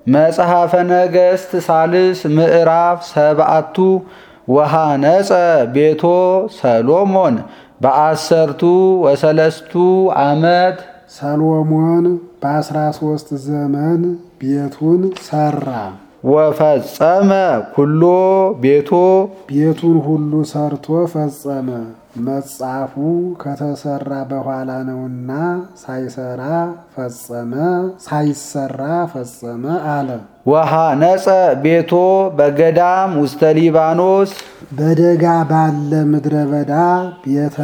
መጽሐፈ ነገሥት ሳልስ ምዕራፍ ሰብአቱ ወሃነጸ ቤቶ ሰሎሞን በአሰርቱ ወሰለስቱ ዓመት ሰሎሞን በአስራ ሶስት ዘመን ቤቱን ሰራ። ወፈጸመ ኩሎ ቤቶ ቤቱን ሁሉ ሰርቶ ፈጸመ። መጽሐፉ ከተሰራ በኋላ ነውና ሳይሰራ ፈጸመ፣ ሳይሰራ ፈጸመ አለ። ወሃነጸ ቤቶ በገዳም ውስተ ሊባኖስ በደጋ ባለ ምድረ በዳ ቤተ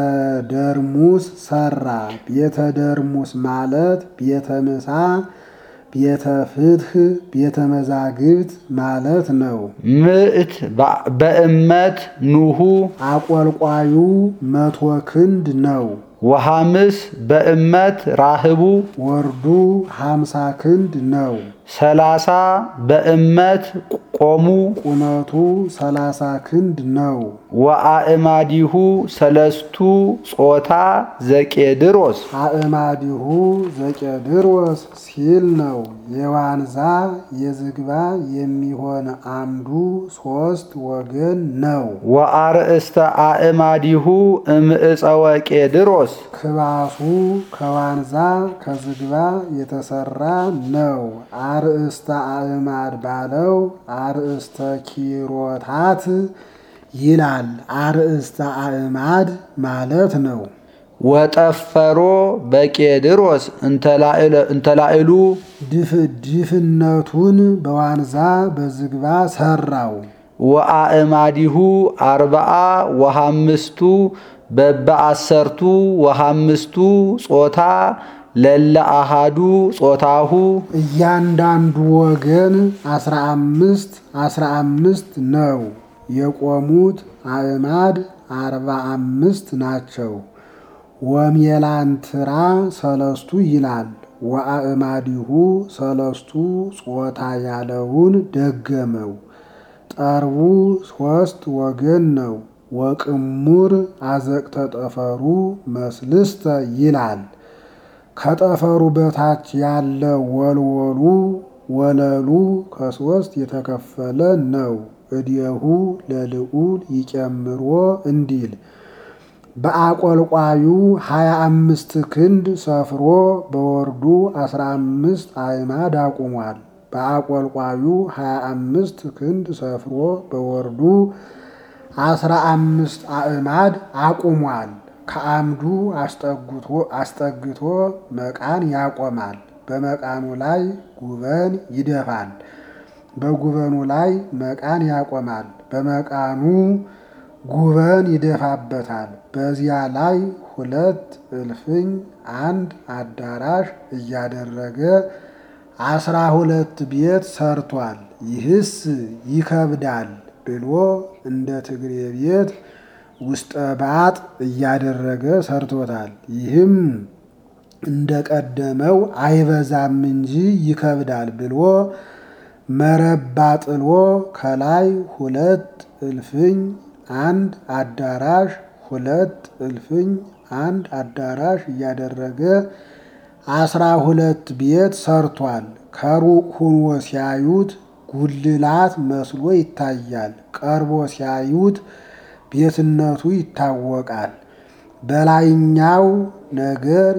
ደርሙስ ሰራ። ቤተ ደርሙስ ማለት ቤተ ምሳ፣ ቤተ ፍትህ፣ ቤተ መዛግብት ማለት ነው። ምዕት በእመት ኑሁ አቆልቋዩ መቶ ክንድ ነው። ወሐምስ በእመት ራህቡ ወርዱ ሀምሳ ክንድ ነው። ሰላሳ በእመት ቆሙ ቁመቱ ሰላሳ ክንድ ነው። ወአእማዲሁ ሰለስቱ ጾታ ዘቄድሮስ አእማዲሁ ዘቄድሮስ ሲል ነው። የዋንዛ የዝግባ የሚሆን አምዱ ሶስት ወገን ነው። ወአርእስተ አእማዲሁ እምዕፀወ ቄድሮስ ክባሱ ከዋንዛ ከዝግባ የተሰራ ነው። አርእስተ አእማድ ባለው አርእስተ ኪሮታት ይላል። አርእስተ አእማድ ማለት ነው። ወጠፈሮ በቄድሮስ እንተላዕሉ ድፍነቱን በዋንዛ በዝግባ ሰራው። ወአእማዲሁ አርባአ ወሐምስቱ በበአሰርቱ ወሐምስቱ ጾታ ለለ አሃዱ ጾታሁ እያንዳንዱ ወገን አስራ አምስት አስራ አምስት ነው። የቆሙት አእማድ አርባ አምስት ናቸው። ወሜላንትራ ሰለስቱ ይላል። ወአእማዲሁ ሰለስቱ ጾታ ያለውን ደገመው። ጠርቡ ሶስት ወገን ነው። ወቅሙር አዘቅተ ጠፈሩ መስልስተ ይላል። ከጠፈሩ በታች ያለ ወልወሉ ወለሉ ከሶስት የተከፈለ ነው። እዲሁ ለልዑል ይጨምሮ እንዲል በአቆልቋዩ ሀያ አምስት ክንድ ሰፍሮ በወርዱ አስራ አምስት አዕማድ አቁሟል። በአቆልቋዩ ሀያ አምስት ክንድ ሰፍሮ በወርዱ አስራ አምስት አዕማድ አቁሟል። ከአምዱ አስጠግቶ መቃን ያቆማል። በመቃኑ ላይ ጉበን ይደፋል። በጉበኑ ላይ መቃን ያቆማል። በመቃኑ ጉበን ይደፋበታል። በዚያ ላይ ሁለት እልፍኝ አንድ አዳራሽ እያደረገ አስራ ሁለት ቤት ሰርቷል። ይህስ ይከብዳል ብሎ እንደ ትግሬ ቤት ውስጠ ባጥ እያደረገ ሰርቶታል። ይህም እንደ ቀደመው አይበዛም እንጂ ይከብዳል ብሎ መረባ ጥሎ ከላይ ሁለት እልፍኝ አንድ አዳራሽ ሁለት እልፍኝ አንድ አዳራሽ እያደረገ አስራ ሁለት ቤት ሰርቷል። ከሩቅ ሁኖ ሲያዩት ጉልላት መስሎ ይታያል። ቀርቦ ሲያዩት ቤትነቱ ይታወቃል። በላይኛው ነገር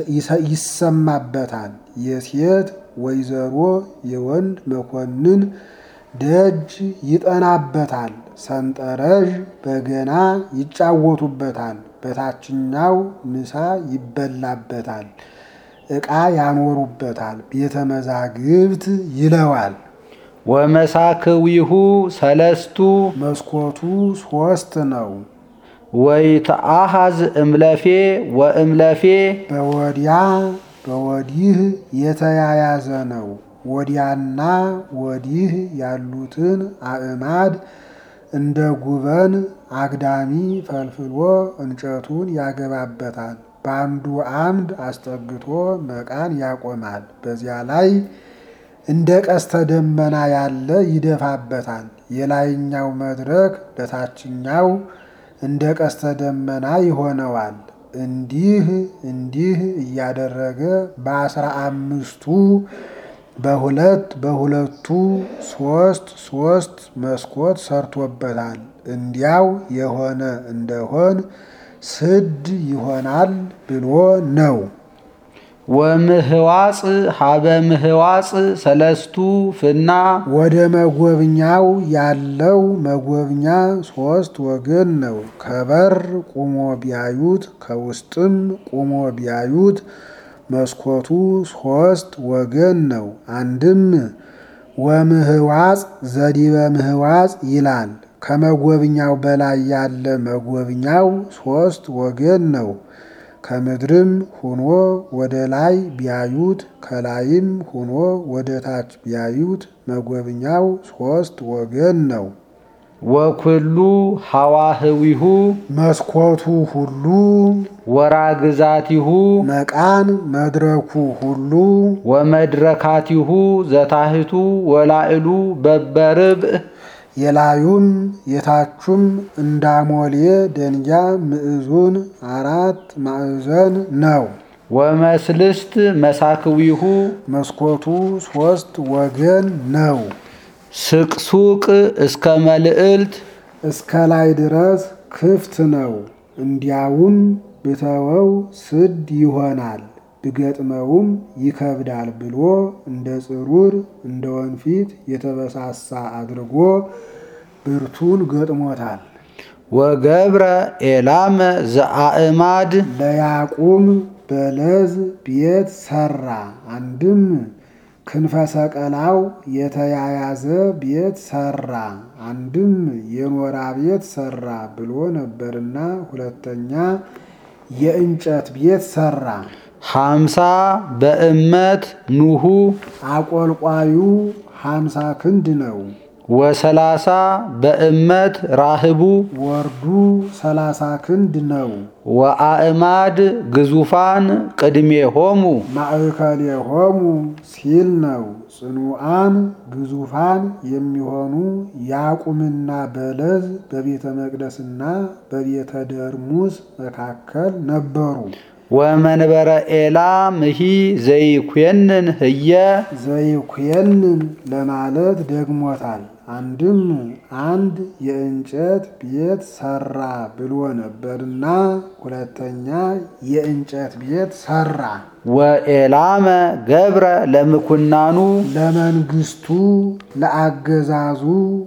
ይሰማበታል። የሴት ወይዘሮ የወንድ መኮንን ደጅ ይጠናበታል። ሰንጠረዥ በገና ይጫወቱበታል። በታችኛው ምሳ ይበላበታል። ዕቃ ያኖሩበታል። ቤተ መዛግብት ይለዋል። ወመሳክዊሁ ሰለስቱ መስኮቱ ሶስት ነው። ወይተአሃዝ እምለፌ ወእምለፌ በወዲያ በወዲህ የተያያዘ ነው። ወዲያና ወዲህ ያሉትን አዕማድ እንደ ጉበን አግዳሚ ፈልፍሎ እንጨቱን ያገባበታል። በአንዱ አምድ አስጠግቶ መቃን ያቆማል። በዚያ ላይ እንደ ቀስተ ደመና ያለ ይደፋበታል። የላይኛው መድረክ ለታችኛው እንደ ቀስተ ደመና ይሆነዋል። እንዲህ እንዲህ እያደረገ በአስራ አምስቱ በሁለት በሁለቱ ሶስት ሶስት መስኮት ሰርቶበታል። እንዲያው የሆነ እንደሆን ስድ ይሆናል ብሎ ነው። ወምህዋፅ ሀበ ምህዋፅ ሰለስቱ ፍና ወደ መጎብኛው ያለው መጎብኛ ሶስት ወገን ነው። ከበር ቁሞ ቢያዩት ከውስጥም ቁሞ ቢያዩት መስኮቱ ሶስት ወገን ነው። አንድም ወምህዋፅ ዘዲበ ምህዋፅ ይላል። ከመጎብኛው በላይ ያለ መጎብኛው ሶስት ወገን ነው። ከምድርም ሆኖ ወደ ላይ ቢያዩት ከላይም ሆኖ ወደ ታች ቢያዩት መጎብኛው ሶስት ወገን ነው። ወኩሉ ሐዋህዊሁ መስኮቱ ሁሉ ወራግዛቲሁ መቃን መድረኩ ሁሉ ወመድረካቲሁ ዘታህቱ ወላዕሉ በበርብዕ የላዩም የታቹም እንዳሞሌ ደንጊያ ምዕዙን አራት ማዕዘን ነው። ወመስልስት መሳክዊሁ መስኮቱ ሶስት ወገን ነው። ስቅሱቅ እስከ መልዕልት እስከ ላይ ድረስ ክፍት ነው። እንዲያውም ብተወው ስድ ይሆናል ብገጥመውም ይከብዳል ብሎ እንደ ጽሩር እንደ ወንፊት የተበሳሳ አድርጎ ብርቱን ገጥሞታል። ወገብረ ኤላመ ዘአእማድ ለያቁም በለዝ ቤት ሰራ። አንድም ክንፈ ሰቀላው የተያያዘ ቤት ሰራ፣ አንድም የኖራ ቤት ሰራ ብሎ ነበርና ሁለተኛ የእንጨት ቤት ሰራ። ሐምሳ በእመት ኑሁ አቆልቋዩ ሀምሳ ክንድ ነው። ወሰላሳ በእመት ራህቡ ወርዱ ሰላሳ ክንድ ነው። ወአእማድ ግዙፋን ቅድሜሆሙ ማእከሌሆሙ ሲል ነው። ጽኑዓን ግዙፋን የሚሆኑ ያቁምና በለዝ በቤተ መቅደስና በቤተ ደርሙስ መካከል ነበሩ። ወመንበረ ኤላም ሂ ዘይኮንን ህየ ዘይኩየንን ለማለት ደግሞታል። አንድም አንድ የእንጨት ቤት ሰራ ብሎ ነበርና ሁለተኛ የእንጨት ቤት ሰራ። ወኤላመ ገብረ ለምኩናኑ ለመንግስቱ ለአገዛዙ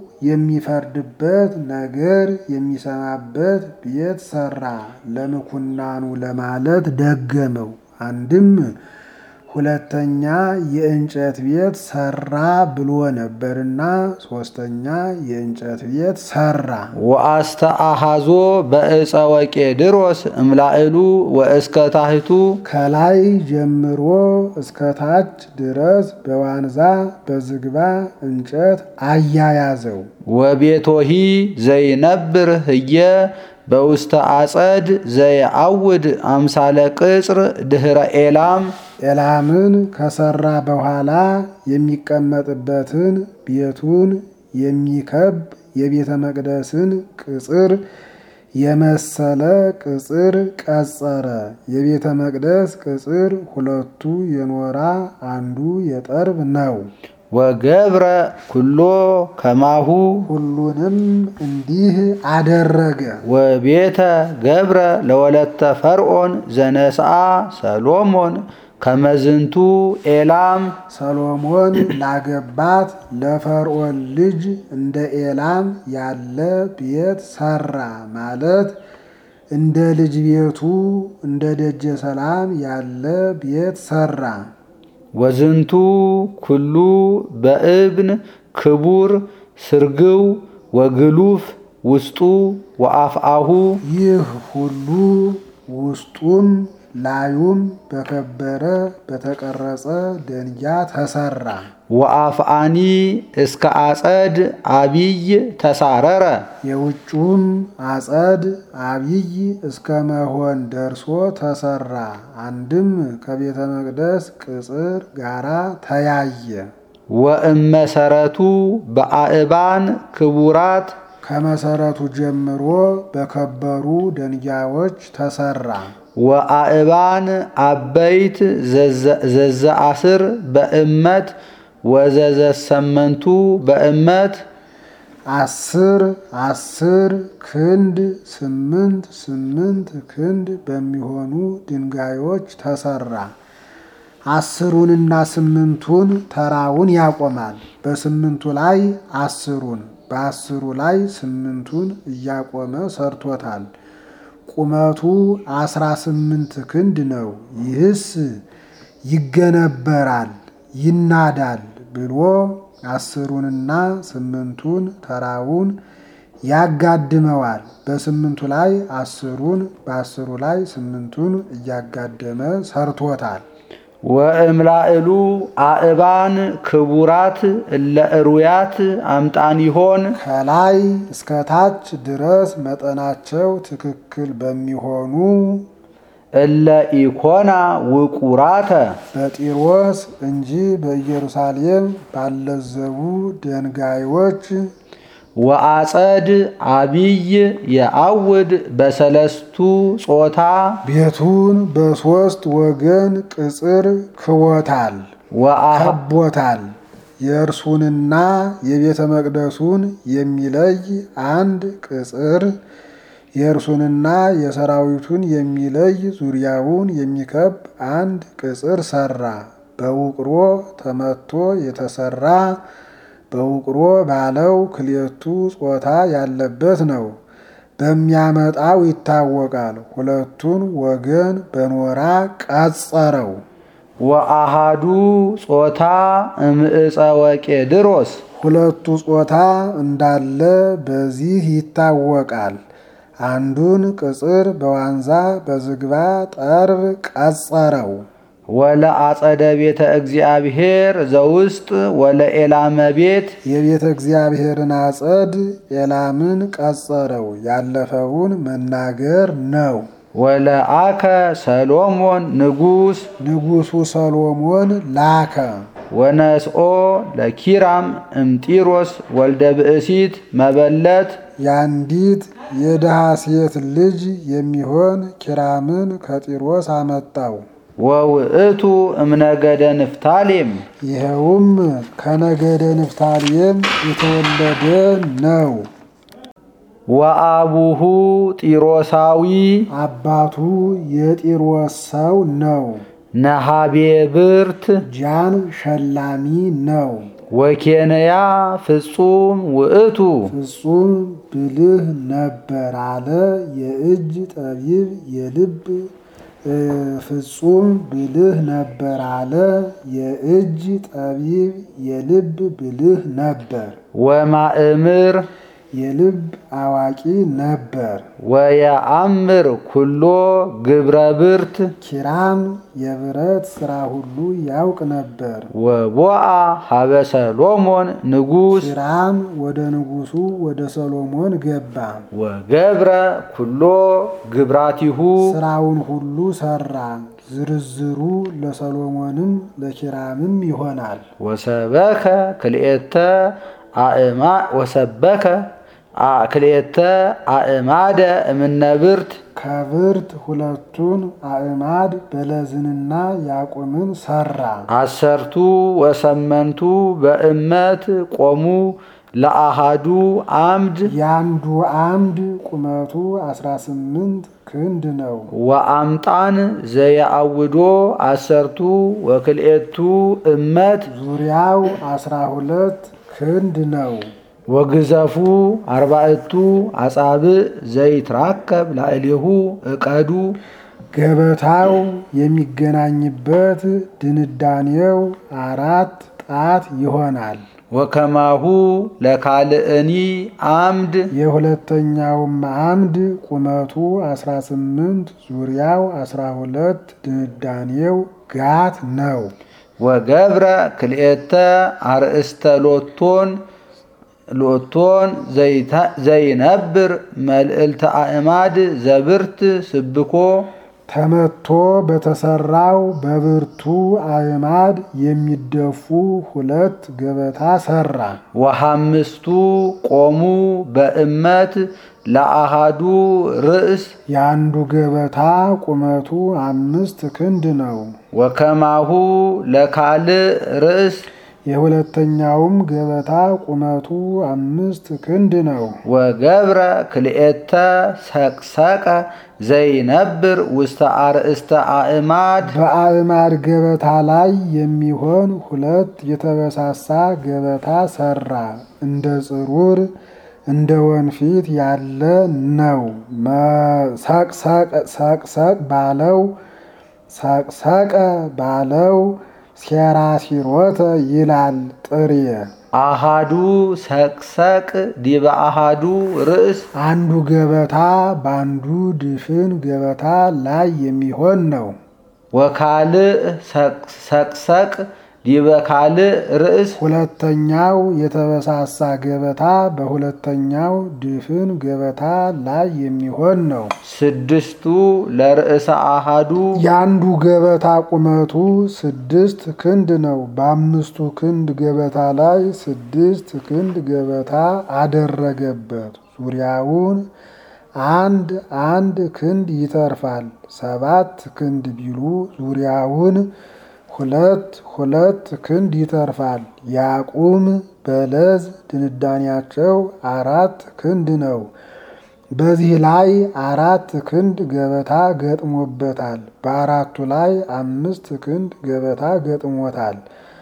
የሚፈርድበት ነገር የሚሰማበት ቤት ሰራ። ለምኩናኑ ለማለት ደገመው። አንድም ሁለተኛ የእንጨት ቤት ሰራ ብሎ ነበርና ሶስተኛ የእንጨት ቤት ሰራ። ወአስተአሃዞ በእፀ ወቄድሮስ እምላዕሉ ወእስከ ታሕቱ ከላይ ጀምሮ እስከ ታች ድረስ በዋንዛ በዝግባ እንጨት አያያዘው። ወቤቶሂ ዘይነብር ህየ በውስተ አጸድ ዘይአውድ አምሳለ ቅጽር ድህረ ኤላም ኤላምን ከሰራ በኋላ የሚቀመጥበትን ቤቱን የሚከብ የቤተ መቅደስን ቅጽር የመሰለ ቅጽር ቀጸረ። የቤተ መቅደስ ቅጽር ሁለቱ የኖራ አንዱ የጠርብ ነው። ወገብረ ኩሎ ከማሁ ሁሉንም እንዲህ አደረገ። ወቤተ ገብረ ለወለተ ፈርዖን ዘነስአ ሰሎሞን ከመዝንቱ ኤላም ሰሎሞን ላገባት ለፈርዖን ልጅ እንደ ኤላም ያለ ቤት ሰራ ማለት እንደ ልጅ ቤቱ እንደ ደጀ ሰላም ያለ ቤት ሰራ። ወዝንቱ ኩሉ በእብን ክቡር ስርግው ወግሉፍ ውስጡ ወአፍአሁ ይህ ሁሉ ውስጡም ላዩም በከበረ በተቀረጸ ደንጊያ ተሰራ። ወአፍአኒ እስከ አጸድ አቢይ ተሳረረ የውጩም አጸድ አቢይ እስከ መሆን ደርሶ ተሰራ። አንድም ከቤተ መቅደስ ቅጽር ጋራ ተያየ። ወእመሰረቱ በአእባን ክቡራት ከመሰረቱ ጀምሮ በከበሩ ደንጊያዎች ተሰራ። ወአእባን አበይት ዘዘአስር በእመት ወዘዘሰመንቱ በእመት አስር አስር ክንድ ስምንት ስምንት ክንድ በሚሆኑ ድንጋዮች ተሰራ። አስሩንና ስምንቱን ተራውን ያቆማል። በስምንቱ ላይ አስሩን በአስሩ ላይ ስምንቱን እያቆመ ሰርቶታል። ቁመቱ አስራ ስምንት ክንድ ነው። ይህስ ይገነበራል ይናዳል ብሎ አስሩንና ስምንቱን ተራውን ያጋድመዋል። በስምንቱ ላይ አስሩን በአስሩ ላይ ስምንቱን እያጋደመ ሰርቶታል። ወእምላእሉ አእባን ክቡራት እለ እሩያት አምጣኒሆን ከላይ እስከ ታች ድረስ መጠናቸው ትክክል በሚሆኑ እለ ኢኮና ውቁራተ በጢሮስ እንጂ በኢየሩሳሌም ባለዘቡ ድንጋዮች ወአጸድ አቢይ የአውድ በሰለስቱ ጾታ ቤቱን በሦስት ወገን ቅጽር ክቦታል ወአሃ ከቦታል። የእርሱንና የቤተ መቅደሱን የሚለይ አንድ ቅጽር የእርሱንና የሰራዊቱን የሚለይ ዙሪያውን የሚከብ አንድ ቅጽር ሰራ። በውቅሮ ተመቶ የተሰራ በውቅሮ ባለው ክሌቱ ጾታ ያለበት ነው። በሚያመጣው ይታወቃል። ሁለቱን ወገን በኖራ ቀጸረው። ወአሃዱ ጾታ እምዕፀ ወቄድሮስ ሁለቱ ጾታ እንዳለ በዚህ ይታወቃል። አንዱን ቅጽር በዋንዛ በዝግባ ጠርብ ቀጸረው። ወለአጸደ ቤተ እግዚአብሔር ዘውስጥ ወለኤላመ ቤት የቤተ እግዚአብሔርን አጸድ ኤላምን ቀጸረው። ያለፈውን መናገር ነው። ወለአከ ሰሎሞን ንጉሥ ንጉሡ ሰሎሞን ላከ። ወነስኦ ለኪራም እምጢሮስ ወልደ ብእሲት መበለት የአንዲት የድሃ ሴት ልጅ የሚሆን ኪራምን ከጢሮስ አመጣው። ወውእቱ እምነገደ ንፍታሌም ይኸውም ከነገደ ንፍታሌም የተወለደ ነው። ወአቡሁ ጢሮሳዊ አባቱ የጢሮስ ሰው ነው። ነሃቤ ብርት ጃን ሸላሚ ነው። ወኬንያ ፍጹም ውእቱ ፍጹም ብልህ ነበር አለ የእጅ ጠቢብ የልብ ፍጹም ብልህ ነበር አለ የእጅ ጠቢብ የልብ ብልህ ነበር። ወማእምር የልብ አዋቂ ነበር። ወየአምር ኩሎ ግብረ ብርት ኪራም የብረት ሥራ ሁሉ ያውቅ ነበር። ወቦአ ሀበ ሰሎሞን ንጉሥ ኪራም ወደ ንጉሡ ወደ ሰሎሞን ገባ። ወገብረ ኩሎ ግብራቲሁ ሥራውን ሁሉ ሠራ። ዝርዝሩ ለሰሎሞንም ለኪራምም ይሆናል። ወሰበከ ክልኤተ አእማ ወሰበከ አ- ክልኤተ አእማደ እምነብርት ከብርት ሁለቱን አእማድ በለዝንና ያቁምን ሠራ። አሰርቱ ወሰመንቱ በእመት ቆሙ ለአሃዱ አምድ ያንዱ አምድ ቁመቱ 18 ክንድ ነው። ወአምጣን ዘየአውዶ አሰርቱ ወክልኤቱ እመት ዙሪያው 12 ክንድ ነው። ወግዘፉ አርባዕቱ አጻብዕ ዘይትራከብ ላዕሌሁ እቀዱ ገበታው የሚገናኝበት ድንዳኔው አራት ጣት ይሆናል። ወከማሁ ለካልእኒ አምድ የሁለተኛውም አምድ ቁመቱ 18 ዙሪያው 12 ድንዳኔው ጋት ነው። ወገብረ ክልኤተ አርእስተ ሎቶን ሎቶን ዘይተ- ዘይነብር መልዕልተ አእማድ ዘብርት ስብኮ ተመቶ በተሰራው በብርቱ አዕማድ የሚደፉ ሁለት ገበታ ሰራ። ወሐምስቱ ቆሙ በእመት ለአሃዱ ርእስ የአንዱ ገበታ ቁመቱ አምስት ክንድ ነው። ወከማሁ ለካልእ ርእስ የሁለተኛውም ገበታ ቁመቱ አምስት ክንድ ነው። ወገብረ ክልኤተ ሰቅሰቀ ዘይነብር ውስተ አርእስተ አእማድ በአእማድ ገበታ ላይ የሚሆን ሁለት የተበሳሳ ገበታ ሰራ። እንደ ጽሩር እንደ ወንፊት ያለ ነው። ሰቅሰቅ ባለው ሰቅሰቀ ባለው ሴራሲሮተ ይላል ጥሬ አሃዱ ሰቅሰቅ ዲበ አሃዱ ርእስ አንዱ ገበታ በአንዱ ድፍን ገበታ ላይ የሚሆን ነው። ወካልእ ሰቅሰቅ ዲበ ካልእ ርእስ ሁለተኛው የተበሳሳ ገበታ በሁለተኛው ድፍን ገበታ ላይ የሚሆን ነው። ስድስቱ ለርእሰ አሃዱ የአንዱ ገበታ ቁመቱ ስድስት ክንድ ነው። በአምስቱ ክንድ ገበታ ላይ ስድስት ክንድ ገበታ አደረገበት። ዙሪያውን አንድ አንድ ክንድ ይተርፋል። ሰባት ክንድ ቢሉ ዙሪያውን ሁለት ሁለት ክንድ ይተርፋል። ያቁም በለዝ ድንዳኔያቸው አራት ክንድ ነው። በዚህ ላይ አራት ክንድ ገበታ ገጥሞበታል። በአራቱ ላይ አምስት ክንድ ገበታ ገጥሞታል።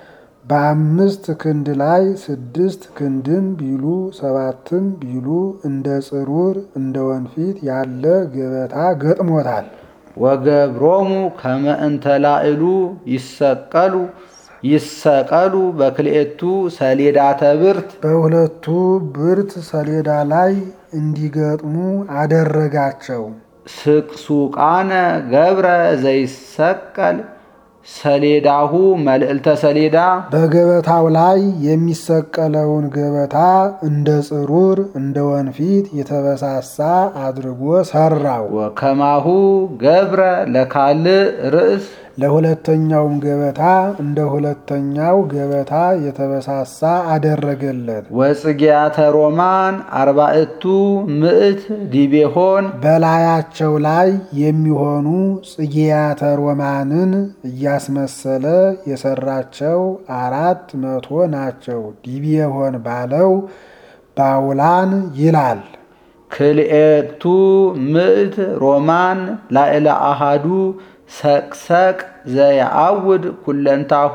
በአምስት ክንድ ላይ ስድስት ክንድም ቢሉ ሰባትም ቢሉ እንደ ጽሩር እንደ ወንፊት ያለ ገበታ ገጥሞታል። ወገብሮሙ ከመ እንተ ላዕሉ ይሰቀሉ ይሰቀሉ በክልኤቱ ሰሌዳተ ብርት በሁለቱ ብርት ሰሌዳ ላይ እንዲገጥሙ አደረጋቸው። ስቅሱቃነ ገብረ ዘይሰቀል ሰሌዳሁ መልዕልተ ሰሌዳ በገበታው ላይ የሚሰቀለውን ገበታ እንደ ጽሩር እንደ ወንፊት የተበሳሳ አድርጎ ሰራው። ወከማሁ ገብረ ለካልእ ርእስ ለሁለተኛውም ገበታ እንደ ሁለተኛው ገበታ የተበሳሳ አደረገለት። ወጽጌያተ ሮማን አርባዕቱ ምዕት ዲቤሆን በላያቸው ላይ የሚሆኑ ጽጌያተ ሮማንን እያስመሰለ የሰራቸው አራት መቶ ናቸው። ዲቤሆን ባለው ባውላን ይላል። ክልኤቱ ምዕት ሮማን ላዕለ አሃዱ ሰቅሰቅ ዘየአውድ ኩለንታሁ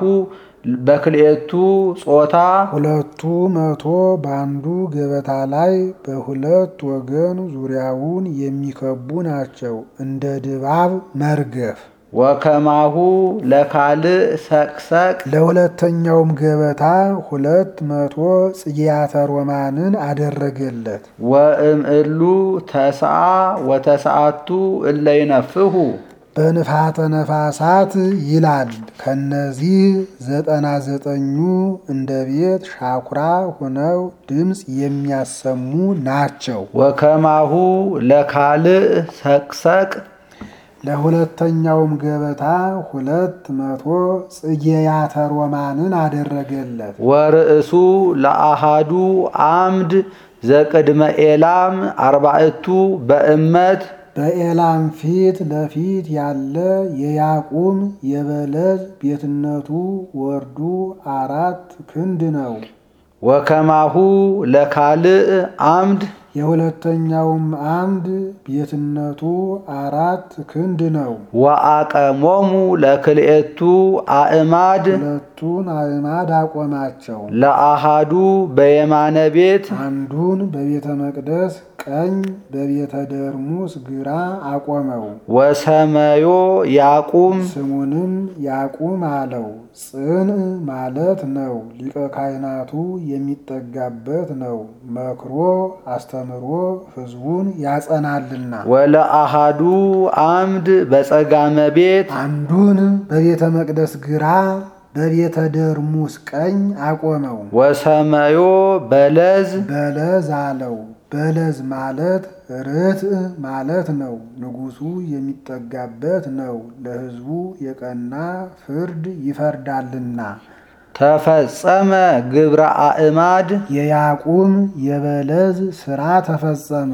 በክልኤቱ ጾታ ሁለቱ መቶ በአንዱ ገበታ ላይ በሁለት ወገን ዙሪያውን የሚከቡ ናቸው። እንደ ድባብ መርገፍ ወከማሁ ለካልእ ሰቅሰቅ ለሁለተኛውም ገበታ ሁለት መቶ ጽጌያተ ሮማንን አደረገለት። ወእምእሉ ተስዓ ወተስዓቱ እለ ይነፍሁ በንፋተ ነፋሳት ይላል። ከነዚህ ዘጠና ዘጠኙ እንደ ቤት ሻኩራ ሆነው ድምፅ የሚያሰሙ ናቸው። ወከማሁ ለካልእ ሰቅሰቅ ለሁለተኛውም ገበታ ሁለት መቶ ጽጌያተ ሮማንን አደረገለት። ወርእሱ ለአሃዱ አምድ ዘቅድመ ኤላም አርባዕቱ በእመት በኤላም ፊት ለፊት ያለ የያቁም የበለዝ ቤትነቱ ወርዱ አራት ክንድ ነው። ወከማሁ ለካልእ አምድ የሁለተኛውም አምድ ቤትነቱ አራት ክንድ ነው። ወአቀሞሙ ለክልኤቱ አእማድ ሁለቱን አዕማድ አቆማቸው። ለአሃዱ በየማነ ቤት አንዱን በቤተ መቅደስ ቀኝ በቤተ ደርሙስ ግራ አቆመው። ወሰመዮ ያቁም ስሙንም ያቁም አለው። ጽን ማለት ነው። ሊቀ ካህናቱ የሚጠጋበት ነው። መክሮ አስተምሮ ሕዝቡን ያጸናልና። ወለአሃዱ አምድ በጸጋመ ቤት አንዱን በቤተ መቅደስ ግራ በቤተ ደርሙስ ቀኝ አቆመው። ወሰመዮ በለዝ በለዝ አለው። በለዝ ማለት ርትዕ ማለት ነው። ንጉሡ የሚጠጋበት ነው። ለሕዝቡ የቀና ፍርድ ይፈርዳልና። ተፈጸመ ግብረ አእማድ የያቁም የበለዝ ሥራ ተፈጸመ።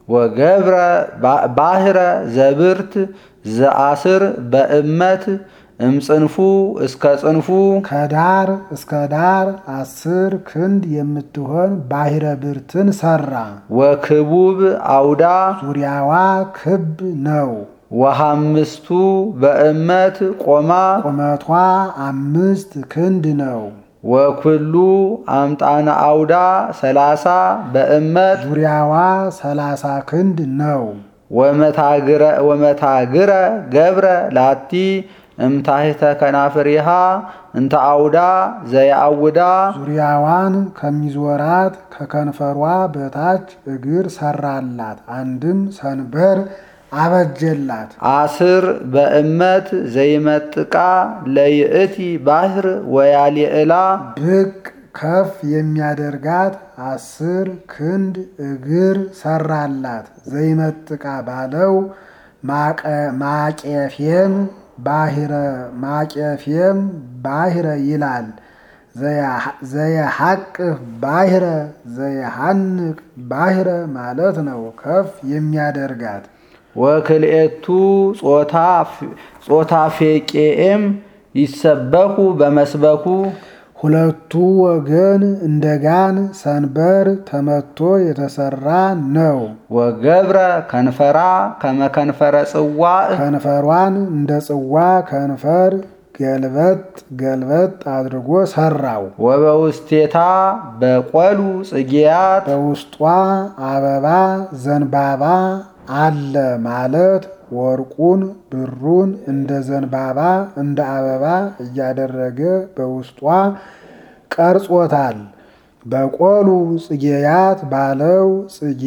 ወገብረ ባህረ ዘብርት ዘአስር በእመት እምጽንፉ እስከ ጽንፉ ከዳር እስከ ዳር አስር ክንድ የምትሆን ባሕረ ብርትን ሰራ። ወክቡብ አውዳ ዙሪያዋ ክብ ነው። ወሃምስቱ በእመት ቆማ ቁመቷ አምስት ክንድ ነው። ወኩሉ አምጣነ አውዳ ሰላሳ በእመት ዙሪያዋ ሰላሳ ክንድ ነው። ወመታግረ ገብረ ላቲ እምታሕተ ከናፍሪሃ እንተ አውዳ ዘየአውዳ ዙሪያዋን ከሚዞራት ከከንፈሯ በታች እግር ሰራላት። አንድም ሰንበር አበጀላት። አስር በእመት ዘይመጥቃ ለይእቲ ባሕር ወያሊዕላ ብቅ ከፍ የሚያደርጋት አስር ክንድ እግር ሰራላት። ዘይመጥቃ ባለው ማቄፌም ባሕረ ማቄፌም ባሕረ ይላል። ዘየሐቅፍ ባሕረ ዘየሐንቅ ባሕረ ማለት ነው። ከፍ የሚያደርጋት ወክልኤቱ ጾታ ፌቄኤም ይሰበኩ በመስበኩ ሁለቱ ወገን እንደ ጋን ሰንበር ተመቶ የተሰራ ነው። ወገብረ ከንፈራ ከመከንፈረ ጽዋዕ ከንፈሯን እንደ ጽዋ ከንፈር ገልበጥ ገልበጥ አድርጎ ሰራው። ወበውስቴታ በቆሉ ጽጌያት በውስጧ አበባ ዘንባባ አለ ማለት ወርቁን ብሩን እንደ ዘንባባ እንደ አበባ እያደረገ በውስጧ ቀርጾታል። በቆሉ ጽጌያት ባለው ጽጌ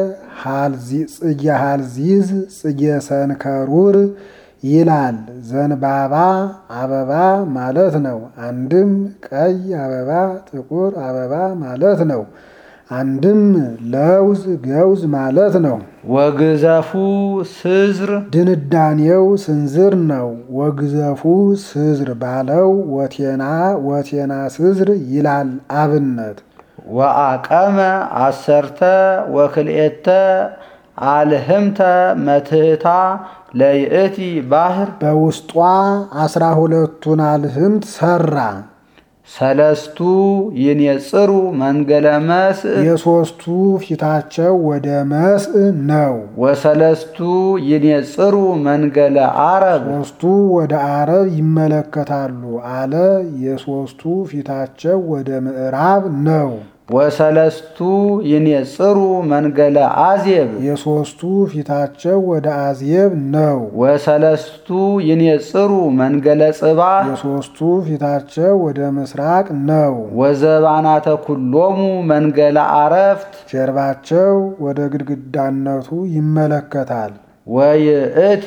ጽጌ ሀልዚዝ ጽጌ ሰንከሩር ይላል። ዘንባባ አበባ ማለት ነው። አንድም ቀይ አበባ ጥቁር አበባ ማለት ነው። አንድም ለውዝ ገውዝ ማለት ነው። ወግዘፉ ስዝር ድንዳኔው ስንዝር ነው። ወግዘፉ ስዝር ባለው ወቴና ወቴና ስዝር ይላል አብነት ወአቀመ አሰርተ ወክልኤተ አልህምተ መትህታ ለይእቲ ባሕር በውስጧ አስራ ሁለቱን አልህምት ሰራ። ሰለስቱ ይንየጽሩ መንገለ መስእ የሦስቱ ፊታቸው ወደ መስእ ነው። ወሰለስቱ ይንየጽሩ መንገለ አረብ ሦስቱ ወደ አረብ ይመለከታሉ አለ። የሦስቱ ፊታቸው ወደ ምዕራብ ነው። ወሰለስቱ ይንየጽሩ መንገለ አዜብ የሦስቱ ፊታቸው ወደ አዜብ ነው። ወሰለስቱ ይንየጽሩ መንገለ ጽባህ የሦስቱ ፊታቸው ወደ ምስራቅ ነው። ወዘባናተ ኩሎሙ መንገለ አረፍት ጀርባቸው ወደ ግድግዳነቱ ይመለከታል። ወይእቲ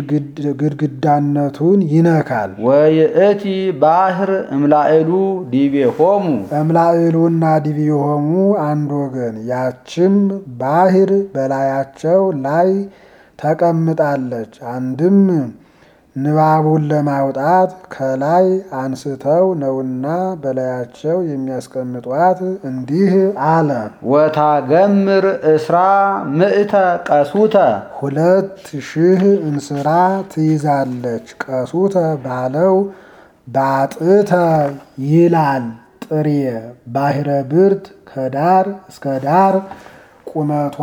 ግድግዳነቱን ይነካል። ወይእቲ ባሕር እምላእሉ ዲቤሆሙ እምላእሉና ዲቢሆሙ አንድ ወገን፣ ያችም ባሕር በላያቸው ላይ ተቀምጣለች። አንድም ንባቡን ለማውጣት ከላይ አንስተው ነውና በላያቸው የሚያስቀምጧት እንዲህ አለ። ወታገምር እስራ ምእተ ቀሱተ ሁለት ሺህ እንስራ ትይዛለች። ቀሱተ ባለው ባጥተ ይላል ጥሬ ባሕረ ብርት ከዳር እስከ ዳር ቁመቷ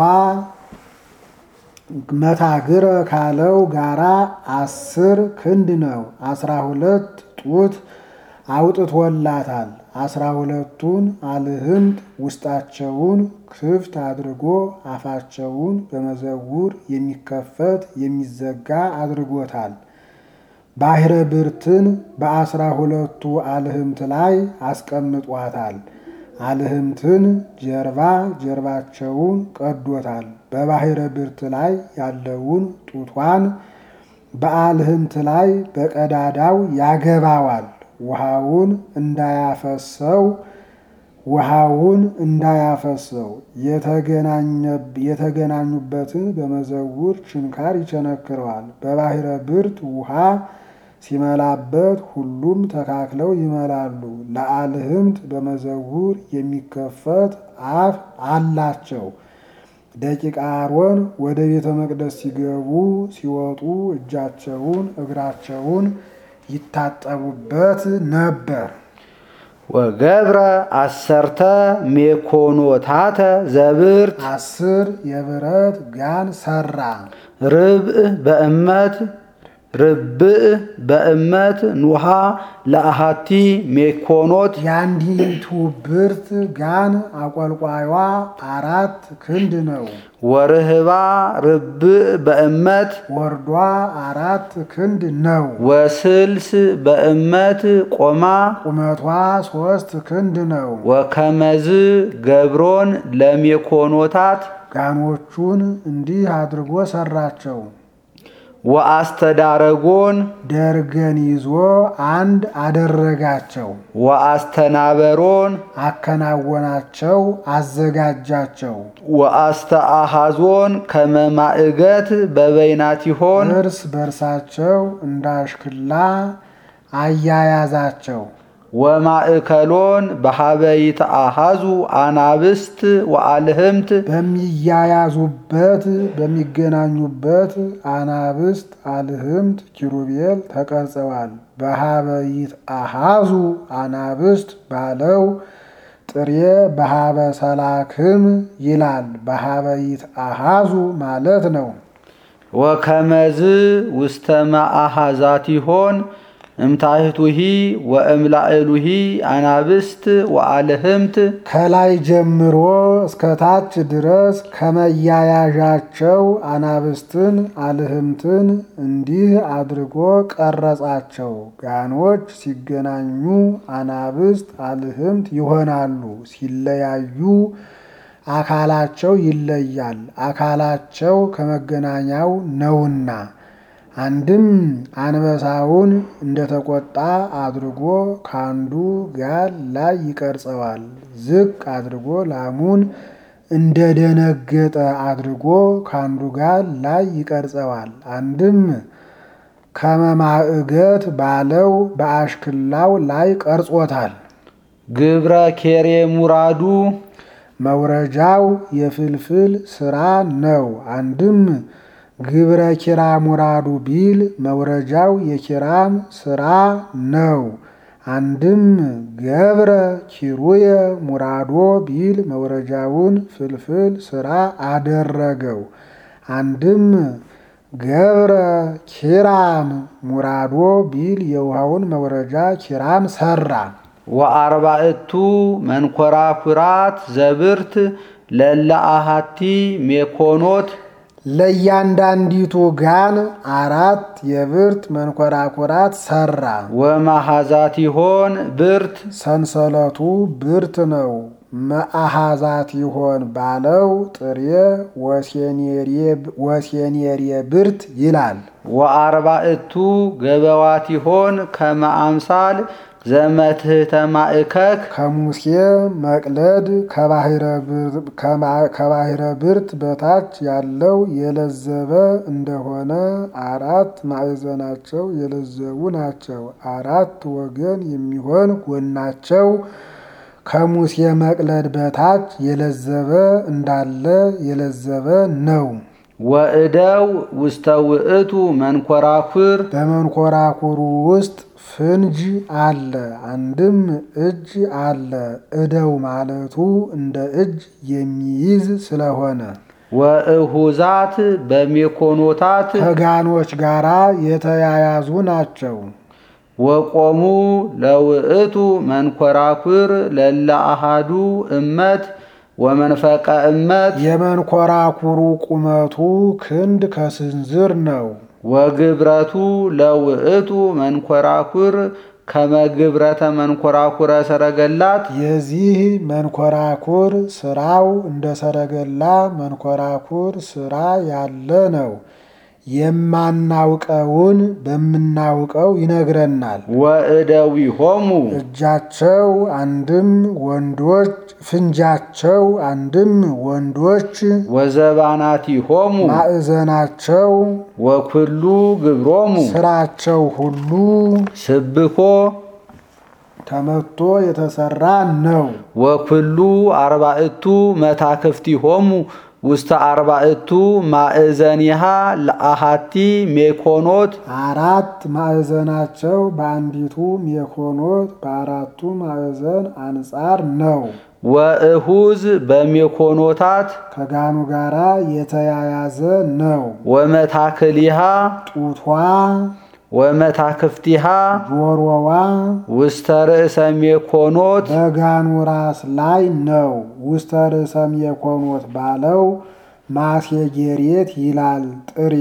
መታግረ ካለው ጋራ አስር ክንድ ነው። አስራ ሁለት ጡት አውጥቶላታል። አስራ ሁለቱን አልህምት ውስጣቸውን ክፍት አድርጎ አፋቸውን በመዘውር የሚከፈት የሚዘጋ አድርጎታል። ባሕረ ብርትን በአስራ ሁለቱ አልህምት ላይ አስቀምጧታል። አልህምትን ጀርባ ጀርባቸውን ቀዶታል። በባሕረ ብርት ላይ ያለውን ጡቷን በአልህምት ላይ በቀዳዳው ያገባዋል። ውሃውን እንዳያፈሰው ውሃውን እንዳያፈሰው የተገናኙበትን በመዘውር ችንካር ይቸነክረዋል። በባሕረ ብርት ውሃ ሲመላበት ሁሉም ተካክለው ይመላሉ። ለአልህምት በመዘውር የሚከፈት አፍ አላቸው። ደቂቀ አሮን ወደ ቤተ መቅደስ ሲገቡ ሲወጡ እጃቸውን እግራቸውን ይታጠቡበት ነበር። ወገብረ አሰርተ ሜኮኖታተ ዘብርት አስር የብረት ጋን ሰራ። ርብእ በእመት ርብእ በእመት ኑሃ ለአሃቲ ሜኮኖት የአንዲቱ ብርት ጋን አቆልቋይዋ አራት ክንድ ነው። ወርህባ ርብእ በእመት ወርዷ አራት ክንድ ነው። ወስልስ በእመት ቆማ ቁመቷ ሶስት ክንድ ነው። ወከመዝ ገብሮን ለሜኮኖታት ጋኖቹን እንዲህ አድርጎ ሰራቸው። ወአስተዳረጎን ደርገን ይዞ አንድ አደረጋቸው። ወአስተናበሮን አከናወናቸው፣ አዘጋጃቸው። ወአስተአሃዞን ከመማእገት በበይናቲሆን እርስ በርሳቸው እንዳሽክላ አያያዛቸው። ወማእከሎን በሀበይተ አሃዙ አናብስት ወአልህምት በሚያያዙበት በሚገናኙበት አናብስት አልህምት ኪሩቤል ተቀርጸዋል። በሀበይት አሃዙ አናብስት ባለው ጥሬ በሀበ ሰላክም ይላል። በሀበይት አሃዙ ማለት ነው። ወከመዝ ውስተ ማአሃዛቲሆን እምታህቱሂ ወእምላእሉሂ አናብስት ወአልህምት ከላይ ጀምሮ እስከ ታች ድረስ ከመያያዣቸው አናብስትን አልህምትን እንዲህ አድርጎ ቀረጻቸው። ጋኖች ሲገናኙ አናብስት አልህምት ይሆናሉ። ሲለያዩ አካላቸው ይለያል። አካላቸው ከመገናኛው ነውና አንድም አንበሳውን እንደተቆጣ አድርጎ ካንዱ ጋን ላይ ይቀርጸዋል። ዝቅ አድርጎ ላሙን እንደደነገጠ አድርጎ ካንዱ ጋን ላይ ይቀርጸዋል። አንድም ከመማእገት ባለው በአሽክላው ላይ ቀርጾታል። ግብረ ኬሬ ሙራዱ መውረጃው የፍልፍል ስራ ነው። አንድም ግብረ ኪራ ሙራዱ ቢል መውረጃው የኪራም ስራ ነው። አንድም ገብረ ኪሩየ ሙራዶ ቢል መውረጃውን ፍልፍል ስራ አደረገው። አንድም ገብረ ኪራም ሙራዶ ቢል የውሃውን መውረጃ ኪራም ሰራ። ወአርባዕቱ መንኮራኩራት ዘብርት ለለአሃቲ ሜኮኖት ለእያንዳንዲቱ ጋን አራት የብርት መንኮራኩራት ሰራ። ወማሃዛቲሆን ብርት ሰንሰለቱ ብርት ነው። መአሃዛት ይሆን ባለው ጥሬ ወሴኔሬ ብርት ይላል። ወአርባዕቱ ገበዋቲሆን ከመ አምሳል ዘመትህተ ማእከክ ከሙሴ መቅለድ ከባሕረ ብርት በታች ያለው የለዘበ እንደሆነ አራት ማዕዘናቸው የለዘቡ ናቸው። አራት ወገን የሚሆን ጎናቸው ከሙሴ መቅለድ በታች የለዘበ እንዳለ የለዘበ ነው። ወእደው ውስተ ውእቱ መንኮራኩር በመንኮራኩሩ ውስጥ ፍንጅ አለ። አንድም እጅ አለ። እደው ማለቱ እንደ እጅ የሚይዝ ስለሆነ ወእሁዛት በሜኮኖታት ከጋኖች ጋራ የተያያዙ ናቸው። ወቆሙ ለውእቱ መንኮራኩር ለለአሃዱ እመት ወመንፈቀ እመት የመንኮራኩሩ ቁመቱ ክንድ ከስንዝር ነው። ወግብረቱ ለውእቱ መንኮራኩር ከመግብረተ መንኮራኩረ ሰረገላት የዚህ መንኮራኩር ስራው እንደ ሰረገላ መንኮራኩር ስራ ያለ ነው። የማናውቀውን በምናውቀው ይነግረናል። ወእደዊሆሙ እጃቸው አንድም ወንዶች ፍንጃቸው አንድም ወንዶች ወዘባናቲሆሙ ማዕዘናቸው ወኩሉ ግብሮሙ ስራቸው ሁሉ ስብኮ ተመቶ የተሰራ ነው። ወኩሉ አርባዕቱ መታክፍቲሆሙ ውስተ አርባዕቱ ማእዘኒሃ ለአሃቲ ሜኮኖት አራት ማዕዘናቸው በአንዲቱ ሜኮኖት በአራቱ ማዕዘን አንጻር ነው። ወእሁዝ በሜኮኖታት ከጋኑ ጋራ የተያያዘ ነው። ወመታክሊሃ ጡቷ ወመታክፍቲሃ ጆሮዋ ውስተ ርእሰ ሜኮኖት በጋኑ ራስ ላይ ነው። ውስተ ርእሰ ሜኮኖት ባለው ማሴጌሬት ይላል ጥሬ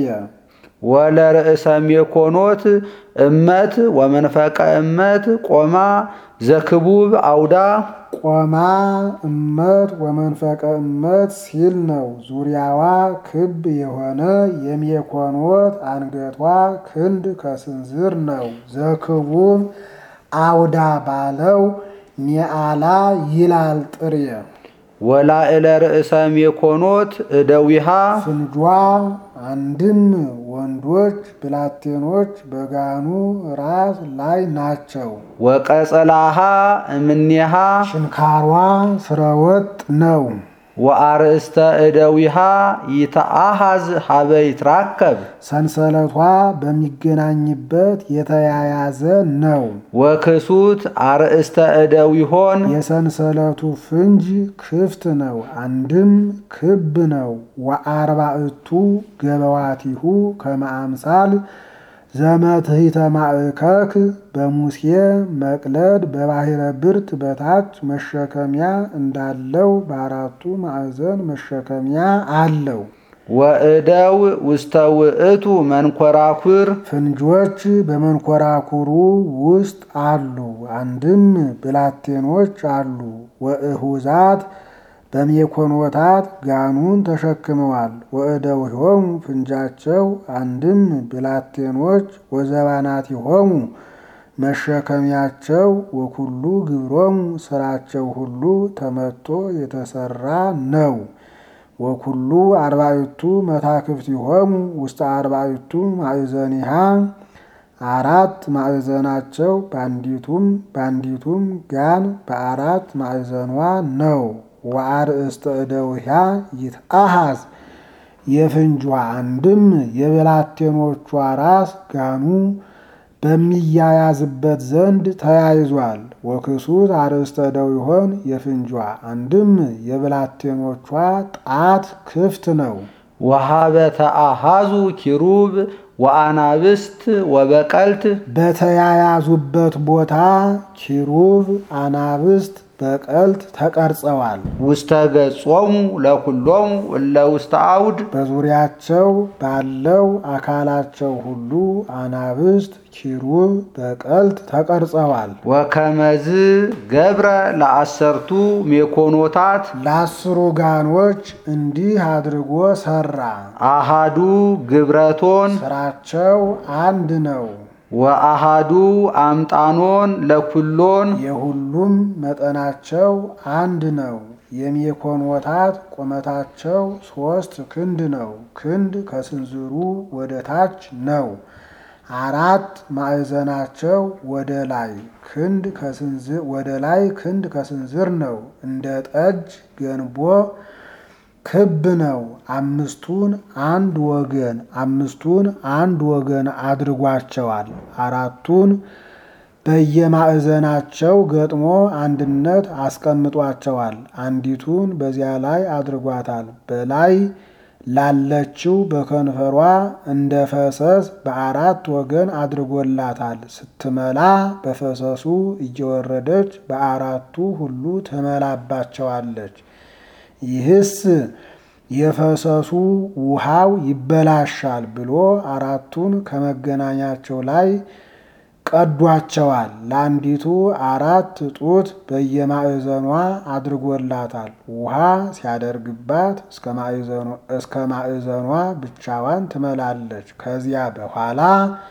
ወለርእሰ ሜኮኖት እመት ወመንፈቀ እመት ቆማ ዘክቡብ አውዳ ቆማ እመት ወመንፈቀ እመት ሲል ነው። ዙሪያዋ ክብ የሆነ የሜኮኖት አንገቷ ክንድ ከስንዝር ነው። ዘክቡብ አውዳ ባለው ኒአላ ይላል ጥሬ ወላዕለ ርእሰ ሜኮኖት እደዊሃ ፍንጇ አንድም ወንዶች ብላቴኖች በጋኑ ራስ ላይ ናቸው። ወቀጸላሃ እምኔሃ ሽንካሯ ስረወጥ ነው። ወአርእስተ እደዊሃ ይተአሃዝ ሀበ ይትራከብ ሰንሰለቷ በሚገናኝበት የተያያዘ ነው። ወክሱት አርእስተ እደዊሆን የሰንሰለቱ ፍንጅ ክፍት ነው፣ አንድም ክብ ነው። ወአርባዕቱ ገበዋቲሁ ከመ አምሳል ዘመትሕተ ማእከክ በሙሴ መቅለድ በባሕረ ብርት በታች መሸከሚያ እንዳለው በአራቱ ማዕዘን መሸከሚያ አለው። ወእደው ውስተ ውእቱ መንኮራኩር ፍንጆች በመንኮራኩሩ ውስጥ አሉ፣ አንድም ብላቴኖች አሉ። ወእሁዛት በሜኮኖታት ጋኑን ተሸክመዋል። ወእደዊሆሙ ፍንጃቸው አንድም ብላቴኖች ወዘባናቲሆሙ መሸከሚያቸው ወኩሉ ግብሮሙ ስራቸው ሁሉ ተመቶ የተሰራ ነው። ወኩሉ አርባዕቱ መታክፍቲሆሙ ውስተ አርባዕቱ ማዕዘኒሃ አራት ማዕዘናቸው በአንዲቱም በአንዲቱም ጋን በአራት ማዕዘኗ ነው። ወአርእስተ እደዊሃ ይትአሃዝ የፍንጇ አንድም የብላቴኖቿ ራስ ጋኑ በሚያያዝበት ዘንድ ተያይዟል። ወክሱት አርእስተ እደዊሆን የፍንጇ አንድም የብላቴኖቿ ጣት ክፍት ነው። ወሃበ ተአሃዙ ኪሩብ ወአናብስት ወበቀልት በተያያዙበት ቦታ ኪሩብ አናብስት በቀልት ተቀርጸዋል። ውስተ ገጾሙ ለኩሎሙ እለ ውስተ አውድ በዙሪያቸው ባለው አካላቸው ሁሉ አናብስት ኪሩብ በቀልት ተቀርጸዋል። ወከመዝ ገብረ ለአሰርቱ ሜኮኖታት ለአስሩ ጋኖች እንዲህ አድርጎ ሰራ። አሃዱ ግብረቶን ስራቸው አንድ ነው። ወአሃዱ አምጣኖን ለኩሎን የሁሉም መጠናቸው አንድ ነው። የሜኮኖታት ቁመታቸው ሶስት ክንድ ነው። ክንድ ከስንዝሩ ወደ ታች ነው። አራት ማዕዘናቸው ወደ ላይ ክንድ ከስንዝር ወደ ላይ ክንድ ከስንዝር ነው። እንደ ጠጅ ገንቦ ክብ ነው። አምስቱን አንድ ወገን አምስቱን አንድ ወገን አድርጓቸዋል። አራቱን በየማዕዘናቸው ገጥሞ አንድነት አስቀምጧቸዋል። አንዲቱን በዚያ ላይ አድርጓታል። በላይ ላለችው በከንፈሯ እንደ ፈሰስ በአራት ወገን አድርጎላታል። ስትመላ በፈሰሱ እየወረደች በአራቱ ሁሉ ትመላባቸዋለች። ይህስ የፈሰሱ ውሃው ይበላሻል ብሎ አራቱን ከመገናኛቸው ላይ ቀዷቸዋል። ለአንዲቱ አራት ጡት በየማዕዘኗ አድርጎላታል። ውሃ ሲያደርግባት እስከ ማዕዘኗ ብቻዋን ትመላለች። ከዚያ በኋላ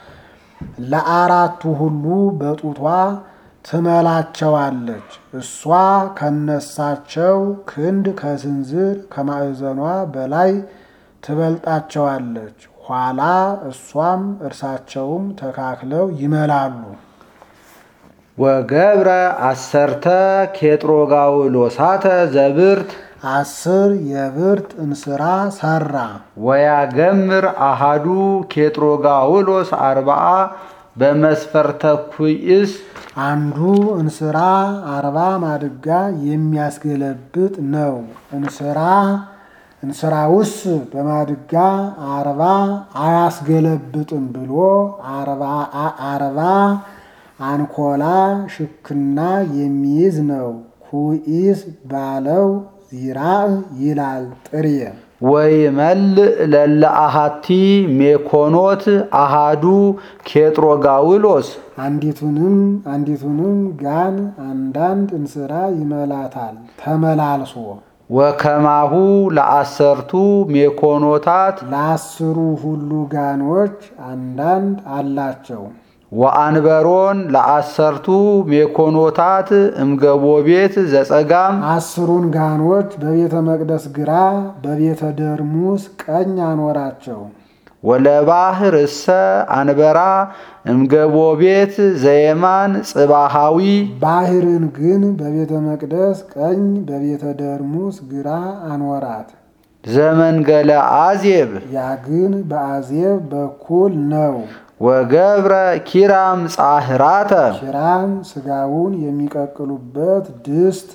ለአራቱ ሁሉ በጡቷ ትመላቸዋለች። እሷ ከነሳቸው ክንድ ከስንዝር ከማዕዘኗ በላይ ትበልጣቸዋለች። ኋላ እሷም እርሳቸውም ተካክለው ይመላሉ። ወገብረ አሰርተ ኬጥሮጋውሎሳተ ዘብርት አስር የብርት እንስራ ሰራ። ወያገምር አሃዱ ኬጥሮጋውሎስ አርባአ በመስፈርተ ኩይስ አንዱ እንስራ አርባ ማድጋ የሚያስገለብጥ ነው። እንስራ እንስራውስ በማድጋ አርባ አያስገለብጥም ብሎ አርባ አንኮላ ሽክና የሚይዝ ነው። ኩኢስ ባለው ዚራእ ይላል ጥሬ ወይ መልእ ለለ አሃቲ ሜኮኖት አሃዱ ኬጥሮጋውሎስ አንዲቱንም አንዲቱንም ጋን አንዳንድ እንስራ ይመላታል ተመላልሶ ወከማሁ ለአሰርቱ ሜኮኖታት ለአስሩ ሁሉ ጋኖች አንዳንድ አላቸው። ወአንበሮን ለአሰርቱ ሜኮኖታት እምገቦ ቤት ዘጸጋም አስሩን ጋኖች በቤተ መቅደስ ግራ በቤተ ደርሙስ ቀኝ አኖራቸው። ወለባህር እሰ አንበራ እምገቦ ቤት ዘየማን ጽባሃዊ ባህርን ግን በቤተ መቅደስ ቀኝ በቤተ ደርሙስ ግራ አኖራት። ዘመንገለ አዜብ ያ ግን በአዜብ በኩል ነው። ወገብረ ኪራም ጻህራተ ኪራም ስጋውን የሚቀቅሉበት ድስት፣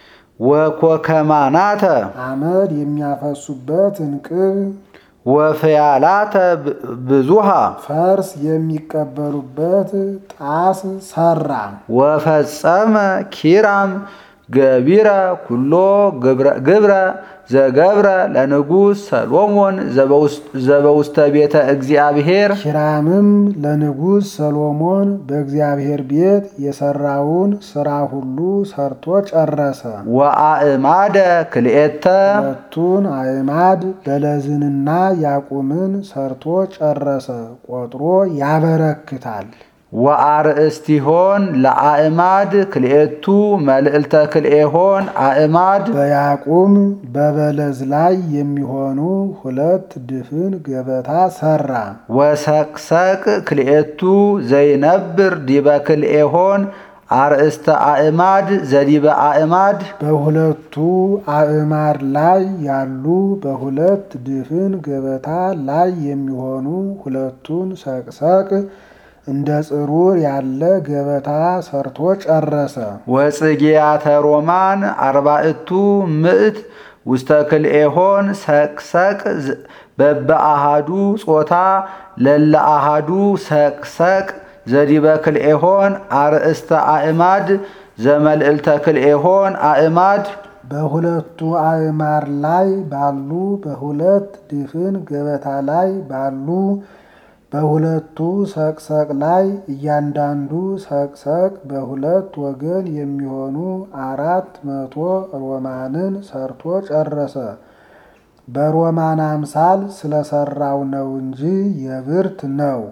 ወኮከማናተ አመድ የሚያፈሱበት እንቅብ፣ ወፍያላተ ብዙሃ ፈርስ የሚቀበሉበት ጣስ ሰራ። ወፈጸመ ኪራም ገቢረ ኩሎ ግብረ ዘገብረ ለንጉሥ ሰሎሞን ዘበውስተ ቤተ እግዚአብሔር ኪራምም ለንጉሥ ሰሎሞን በእግዚአብሔር ቤት የሰራውን ስራ ሁሉ ሰርቶ ጨረሰ። ወአእማደ ክልኤተ ሁለቱን አዕማድ በለዝንና ያቁምን ሰርቶ ጨረሰ። ቆጥሮ ያበረክታል። ወአርእስቲሆን ለአእማድ ክልኤቱ መልዕልተ ክልኤሆን አእማድ በያቁም በበለዝ ላይ የሚሆኑ ሁለት ድፍን ገበታ ሰራ። ወሰቅሰቅ ክልኤቱ ዘይነብር ዲበ ክልኤሆን አርእስተ አእማድ ዘዲበ አእማድ በሁለቱ አዕማድ ላይ ያሉ በሁለት ድፍን ገበታ ላይ የሚሆኑ ሁለቱን ሰቅሰቅ እንደ ጽሩር ያለ ገበታ ሰርቶ ጨረሰ። ወጽጌያተ ሮማን አርባዕቱ ምዕት ውስተ ክልኤሆን ሰቅሰቅ በበአሃዱ ጾታ ለለ አሃዱ ሰቅሰቅ ዘዲበ ክልኤሆን አርእስተ አእማድ ዘመልዕልተ ክልኤሆን አእማድ በሁለቱ አዕማድ ላይ ባሉ በሁለት ድፍን ገበታ ላይ ባሉ በሁለቱ ሰቅሰቅ ላይ እያንዳንዱ ሰቅሰቅ በሁለት ወገን የሚሆኑ አራት መቶ ሮማንን ሰርቶ ጨረሰ። በሮማን አምሳል ስለሰራው ነው እንጂ የብርት ነው።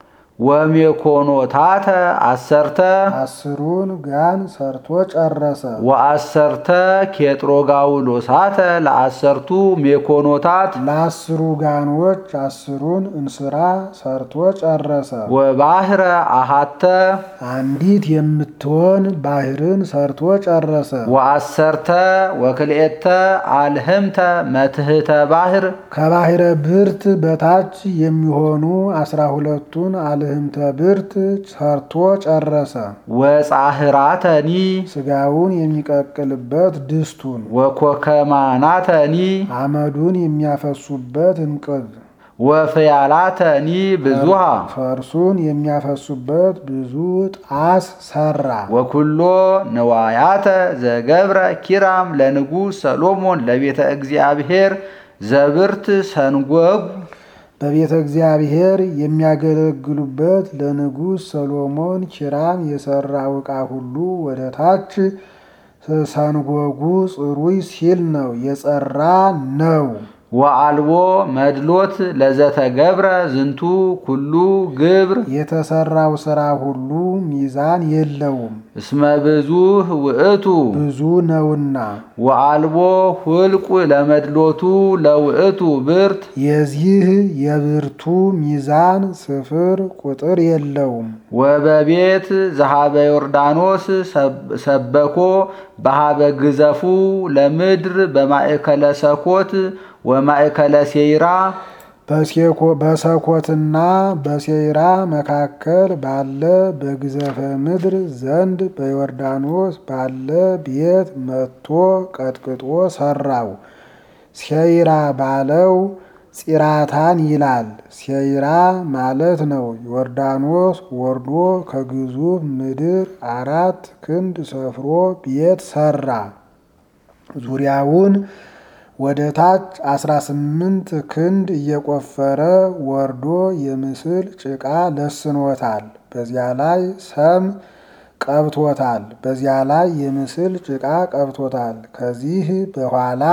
ወሜኮኖታተ አሰርተ አስሩን ጋን ሰርቶ ጨረሰ። ወአሰርተ ኬጥሮጋውሎሳተ ለአሰርቱ ሜኮኖታት ለአስሩ ጋኖች አስሩን እንስራ ሰርቶ ጨረሰ። ወባህረ አሃተ አንዲት የምትሆን ባህርን ሰርቶ ጨረሰ። ወአሰርተ ወክልኤተ አልህምተ መትህተ ባህር ከባህረ ብርት በታች የሚሆኑ አስራ ሁለቱን አልህምተ ብርት ሰርቶ ጨረሰ። ወጻህራተኒ ስጋውን የሚቀቅልበት ድስቱን፣ ወኮከማናተኒ አመዱን የሚያፈሱበት እንቅብ፣ ወፍያላተኒ ብዙሃ ፈርሱን የሚያፈሱበት ብዙ ጣስ ሰራ። ወኩሎ ንዋያተ ዘገብረ ኪራም ለንጉሥ ሰሎሞን ለቤተ እግዚአብሔር ዘብርት ሰንጎግ በቤተ እግዚአብሔር የሚያገለግሉበት ለንጉሥ ሰሎሞን ኪራም የሰራው ዕቃ ሁሉ ወደ ታች ሰንጎጉ ጽሩይ ሲል ነው የጸራ ነው። ወአልቦ መድሎት ለዘተገብረ ዝንቱ ኩሉ ግብር የተሰራው ስራ ሁሉ ሚዛን የለውም፣ እስመ ብዙህ ውእቱ ብዙ ነውና። ወአልቦ ሁልቁ ለመድሎቱ ለውእቱ ብርት የዚህ የብርቱ ሚዛን ስፍር ቁጥር የለውም። ወበቤት ዘሃበ ዮርዳኖስ ሰበኮ በሃበ ግዘፉ ለምድር በማእከለ ሰኮት ወማእከለ ሴይራ በሰኮትና በሴይራ መካከል ባለ በግዘፈ ምድር ዘንድ በዮርዳኖስ ባለ ቤት መጥቶ ቀጥቅጦ ሰራው። ሴይራ ባለው ፂራታን ይላል። ሴይራ ማለት ነው። ዮርዳኖስ ወርዶ ከግዙፍ ምድር አራት ክንድ ሰፍሮ ቤት ሰራ። ዙሪያውን ወደ ታች አስራ ስምንት ክንድ እየቆፈረ ወርዶ የምስል ጭቃ ለስኖታል። በዚያ ላይ ሰም ቀብቶታል። በዚያ ላይ የምስል ጭቃ ቀብቶታል። ከዚህ በኋላ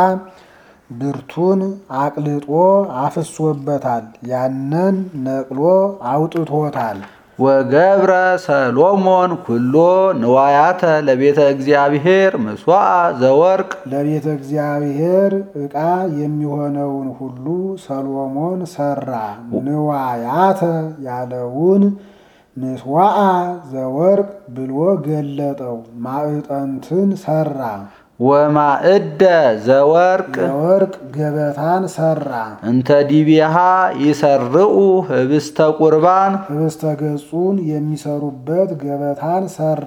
ብርቱን አቅልጦ አፍሶበታል። ያንን ነቅሎ አውጥቶታል። ወገብረ ሰሎሞን ኩሎ ንዋያተ ለቤተ እግዚአብሔር ምስዋዕ ዘወርቅ ለቤተ እግዚአብሔር ዕቃ የሚሆነውን ሁሉ ሰሎሞን ሰራ። ንዋያተ ያለውን ምስዋዕ ዘወርቅ ብሎ ገለጠው። ማዕጠንትን ሰራ። ወማእደ ዘወርቅ የወርቅ ገበታን ሰራ። እንተ ዲቢሃ ይሰርዑ ህብስተ ቁርባን ህብስተ ገጹን የሚሰሩበት ገበታን ሰራ።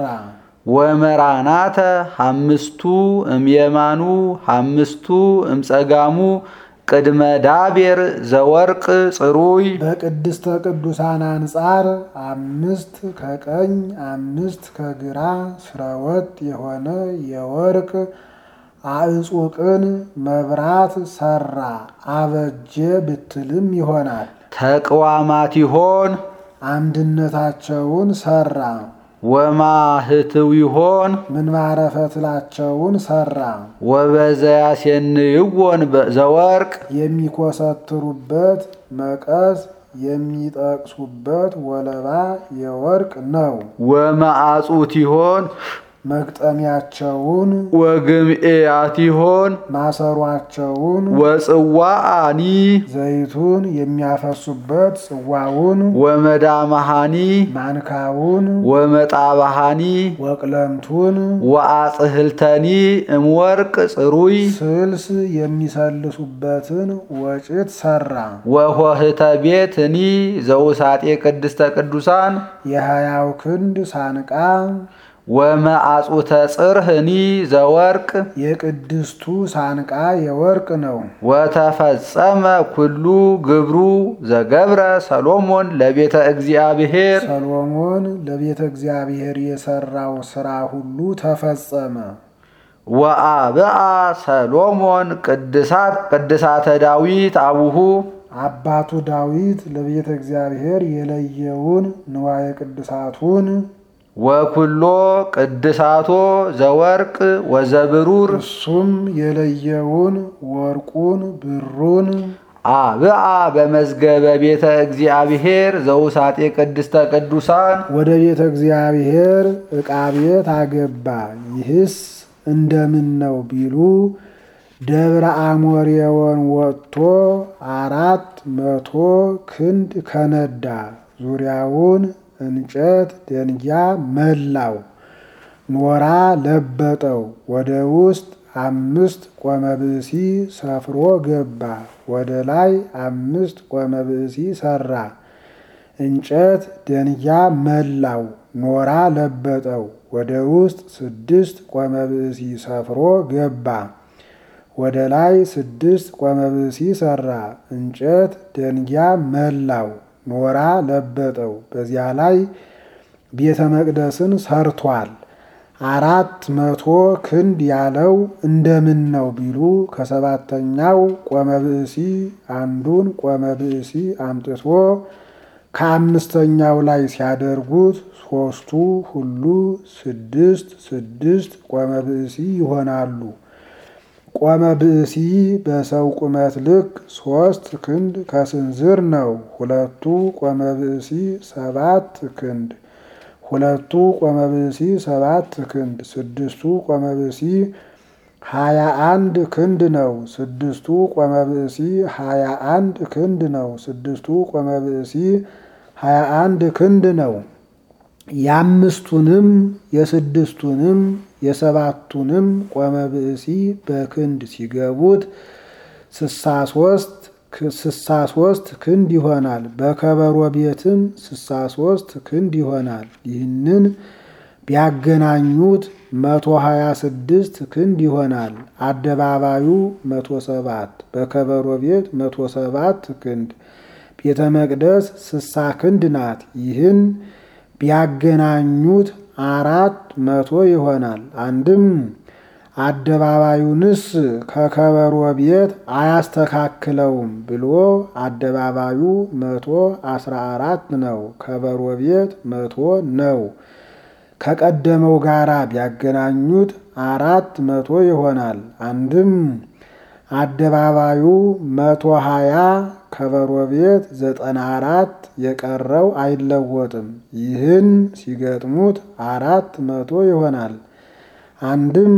ወመራናተ ሐምስቱ እምየማኑ ሐምስቱ እምጸጋሙ ቅድመ ዳቤር ዘወርቅ ጽሩይ በቅድስተ ቅዱሳን አንጻር አምስት ከቀኝ አምስት ከግራ ስረወጥ የሆነ የወርቅ አዕጹቅን መብራት ሰራ። አበጀ ብትልም ይሆናል። ተቅዋማት ይሆን አንድነታቸውን ሰራ። ወማህትው ይሆን ምንባረ ፈትላቸውን ሰራ። ወበዘያሴንይዎን ዘወርቅ የሚኮሰትሩበት መቀስ የሚጠቅሱበት ወለባ የወርቅ ነው። ወመአጹት ይሆን መግጠሚያቸውን ወግምኤያት ይሆን ማሰሯቸውን ወጽዋአኒ ዘይቱን የሚያፈሱበት ጽዋውን ወመዳማሃኒ ማንካውን ወመጣባሃኒ ወቅለምቱን ወአጽህልተኒ እምወርቅ ጽሩይ ስልስ የሚሰልሱበትን ወጭት ሰራ። ወሆህተ ቤትኒ ዘውሳጤ ቅድስተ ቅዱሳን የሀያው ክንድ ሳንቃ ወመአጹተ ጽርህኒ ዘወርቅ የቅድስቱ ሳንቃ የወርቅ ነው። ወተፈጸመ ኩሉ ግብሩ ዘገብረ ሰሎሞን ለቤተ እግዚአብሔር ሰሎሞን ለቤተ እግዚአብሔር የሰራው ስራ ሁሉ ተፈጸመ። ወአብአ ሰሎሞን ቅድሳት ቅድሳተ ዳዊት አቡሁ አባቱ ዳዊት ለቤተ እግዚአብሔር የለየውን ንዋየ ቅድሳቱን ወኩሎ ቅድሳቶ ዘወርቅ ወዘብሩር እሱም የለየውን ወርቁን ብሩን አብአ በመዝገበ ቤተ እግዚአብሔር ዘውሳጤ ቅድስተ ቅዱሳን ወደ ቤተ እግዚአብሔር ዕቃ ቤት አገባ። ይህስ እንደምን ነው ቢሉ ደብረ አሞሬዎን ወጥቶ አራት መቶ ክንድ ከነዳ ዙሪያውን እንጨት ደንጊያ መላው ኖራ ለበጠው። ወደ ውስጥ አምስት ቆመ ብእሲ ሰፍሮ ገባ። ወደ ላይ አምስት ቆመ ብእሲ ሰራ። እንጨት ደንጊያ መላው ኖራ ለበጠው። ወደ ውስጥ ስድስት ቆመ ብእሲ ሰፍሮ ገባ። ወደ ላይ ስድስት ቆመ ብእሲ ሰራ። እንጨት ደንጊያ መላው ኖራ ለበጠው። በዚያ ላይ ቤተ መቅደስን ሰርቷል። አራት መቶ ክንድ ያለው እንደምን ነው ቢሉ ከሰባተኛው ቆመ ብእሲ አንዱን ቆመ ብእሲ አምጥቶ ከአምስተኛው ላይ ሲያደርጉት ሶስቱ ሁሉ ስድስት ስድስት ቆመ ብእሲ ይሆናሉ። ቆመ ብእሲ በሰው ቁመት ልክ ሶስት ክንድ ከስንዝር ነው። ሁለቱ ቆመ ብእሲ ሰባት ክንድ ሁለቱ ቆመ ብእሲ ሰባት ክንድ ስድስቱ ቆመ ብእሲ ሀያ አንድ ክንድ ነው። ስድስቱ ቆመ ብእሲ ሀያ አንድ ክንድ ነው። ስድስቱ ቆመ ብእሲ ሀያ አንድ ክንድ ነው። የአምስቱንም የስድስቱንም የሰባቱንም ቆመ ብእሲ በክንድ ሲገቡት ስሳ ሶስት ስሳ ሶስት ክንድ ይሆናል። በከበሮ ቤትም ስሳ ሶስት ክንድ ይሆናል። ይህንን ቢያገናኙት መቶ ሀያ ስድስት ክንድ ይሆናል። አደባባዩ መቶ ሰባት በከበሮ ቤት መቶ ሰባት ክንድ ቤተ መቅደስ ስሳ ክንድ ናት። ይህን ቢያገናኙት አራት መቶ ይሆናል። አንድም አደባባዩንስ ከከበሮ ቤት አያስተካክለውም ብሎ አደባባዩ መቶ አስራ አራት ነው። ከበሮ ቤት መቶ ነው። ከቀደመው ጋራ ቢያገናኙት አራት መቶ ይሆናል። አንድም አደባባዩ መቶ ሀያ ከበሮ ቤት ዘጠና አራት የቀረው አይለወጥም። ይህን ሲገጥሙት አራት መቶ ይሆናል። አንድም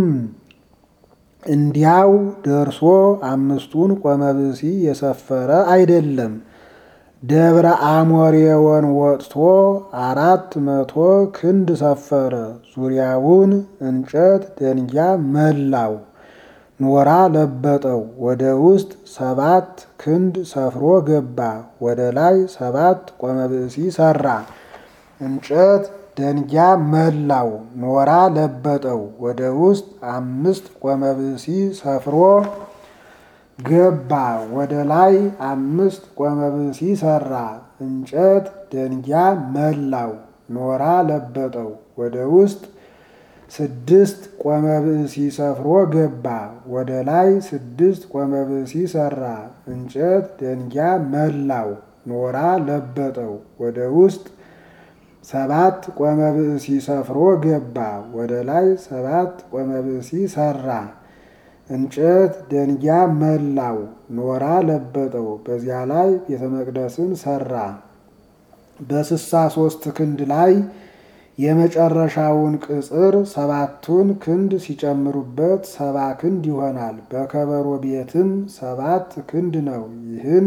እንዲያው ደርሶ አምስቱን ቆመ ብእሲ የሰፈረ አይደለም። ደብረ አሞሬወን ወጥቶ አራት መቶ ክንድ ሰፈረ። ዙሪያውን እንጨት ደንጊያ መላው ኖራ ለበጠው። ወደ ውስጥ ሰባት ክንድ ሰፍሮ ገባ። ወደ ላይ ሰባት ቆመ ብእሲ ሰራ። እንጨት ደንጊያ መላው ኖራ ለበጠው። ወደ ውስጥ አምስት ቆመ ብእሲ ሰፍሮ ገባ። ወደ ላይ አምስት ቆመ ብእሲ ሰራ። እንጨት ደንጊያ መላው ኖራ ለበጠው። ወደ ውስጥ ስድስት ቆመ ብእሲ ሰፍሮ ገባ። ወደ ላይ ስድስት ቆመ ብእሲ ሰራ። እንጨት ደንጊያ መላው ኖራ ለበጠው። ወደ ውስጥ ሰባት ቆመ ብእሲ ሰፍሮ ገባ። ወደ ላይ ሰባት ቆመ ብእሲ ሰራ። እንጨት ደንጊያ መላው ኖራ ለበጠው። በዚያ ላይ ቤተ መቅደስን ሰራ። በስሳ ሶስት ክንድ ላይ የመጨረሻውን ቅጽር ሰባቱን ክንድ ሲጨምሩበት ሰባ ክንድ ይሆናል። በከበሮ ቤትም ሰባት ክንድ ነው። ይህን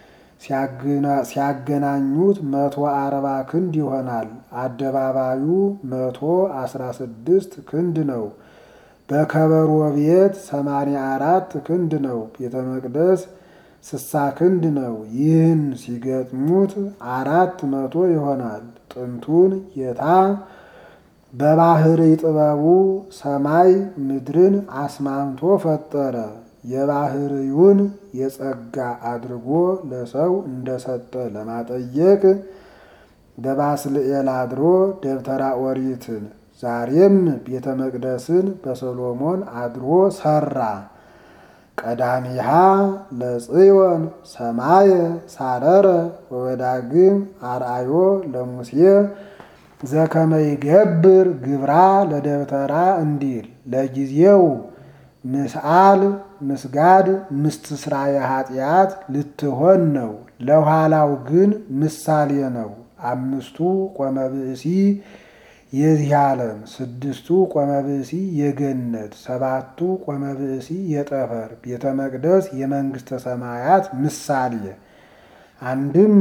ሲያገናኙት መቶ አርባ ክንድ ይሆናል። አደባባዩ መቶ አስራ ስድስት ክንድ ነው። በከበሮ ቤት ሰማንያ አራት ክንድ ነው። ቤተ መቅደስ ስሳ ክንድ ነው። ይህን ሲገጥሙት አራት መቶ ይሆናል። ጥንቱን ጌታ በባህሪ ጥበቡ ሰማይ ምድርን አስማምቶ ፈጠረ። የባህሪውን የጸጋ አድርጎ ለሰው እንደሰጠ ለማጠየቅ በባስልኤል አድሮ ደብተራ ኦሪትን ዛሬም ቤተ መቅደስን በሰሎሞን አድሮ ሰራ። ቀዳሚሃ ለጽዮን ሰማየ ሳረረ ወወዳግም አርአዮ ለሙሴ ዘከመ ይገብር ግብራ ለደብተራ እንዲል ለጊዜው ምስአል ምስጋድ ምስትስራ የኃጢአት ልትሆን ነው። ለኋላው ግን ምሳሌ ነው። አምስቱ ቆመ ብእሲ የዚህ ዓለም ስድስቱ ቆመ ብእሲ የገነት ሰባቱ ቆመ ብእሲ የጠፈር ቤተ መቅደስ የመንግሥተ ሰማያት ምሳሌ አንድም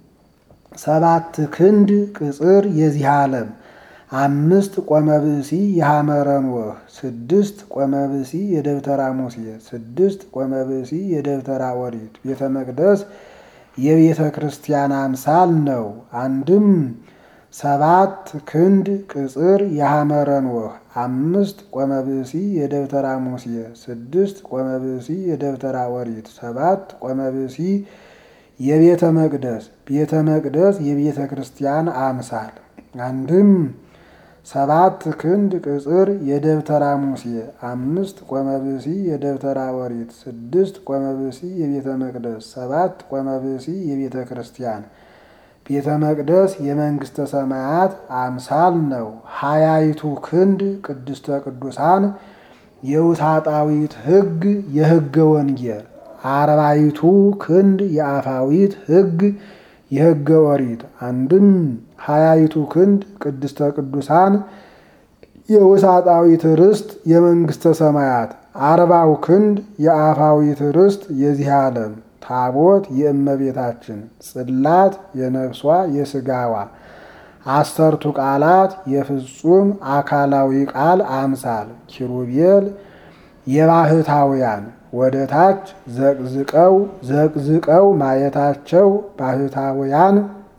ሰባት ክንድ ቅጽር የዚህ ዓለም አምስት ቆመ ብእሲ የሐመረ ኖህ ስድስት ቆመ ብእሲ የደብተራ ሙሴ ስድስት ቆመ ብእሲ የደብተራ ኦሪት ቤተ መቅደስ የቤተ ክርስቲያን አምሳል ነው። አንድም ሰባት ክንድ ቅጽር የሐመረ ኖህ አምስት ቆመ ብእሲ የደብተራ ሙሴ ስድስት ቆመ ብእሲ የደብተራ ኦሪት ሰባት ቆመ ብእሲ የቤተ መቅደስ ቤተ መቅደስ የቤተ ክርስቲያን አምሳል አንድም ሰባት ክንድ ቅጽር የደብተራ ሙሴ አምስት ቆመ ብእሲ የደብተራ ኦሪት ስድስት ቆመ ብእሲ የቤተ መቅደስ ሰባት ቆመ ብእሲ የቤተ ክርስቲያን ቤተ መቅደስ የመንግሥተ ሰማያት አምሳል ነው። ሀያይቱ ክንድ ቅድስተ ቅዱሳን የውሳጣዊት ሕግ የሕገ ወንጌል አርባይቱ ክንድ የአፋዊት ሕግ የሕገ ኦሪት አንድም ሀያይቱ ክንድ ቅድስተ ቅዱሳን የውሳጣዊት ርስት የመንግስተ ሰማያት አርባው ክንድ የአፋዊት ርስት የዚህ ዓለም ታቦት የእመቤታችን ጽላት የነፍሷ የስጋዋ አሰርቱ ቃላት የፍጹም አካላዊ ቃል አምሳል ኪሩቤል የባህታውያን ወደ ታች ዘቅዝቀው ዘቅዝቀው ማየታቸው ባህታውያን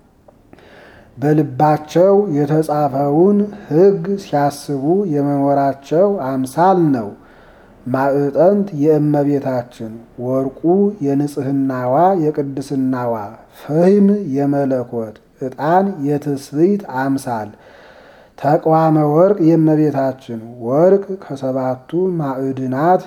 በልባቸው የተጻፈውን ሕግ ሲያስቡ የመኖራቸው አምሳል ነው። ማዕጠንት የእመቤታችን ወርቁ የንጽህናዋ የቅድስናዋ ፍህም የመለኮት ዕጣን የትስብእት አምሳል ተቋመ ወርቅ የእመቤታችን ወርቅ ከሰባቱ ማዕድናት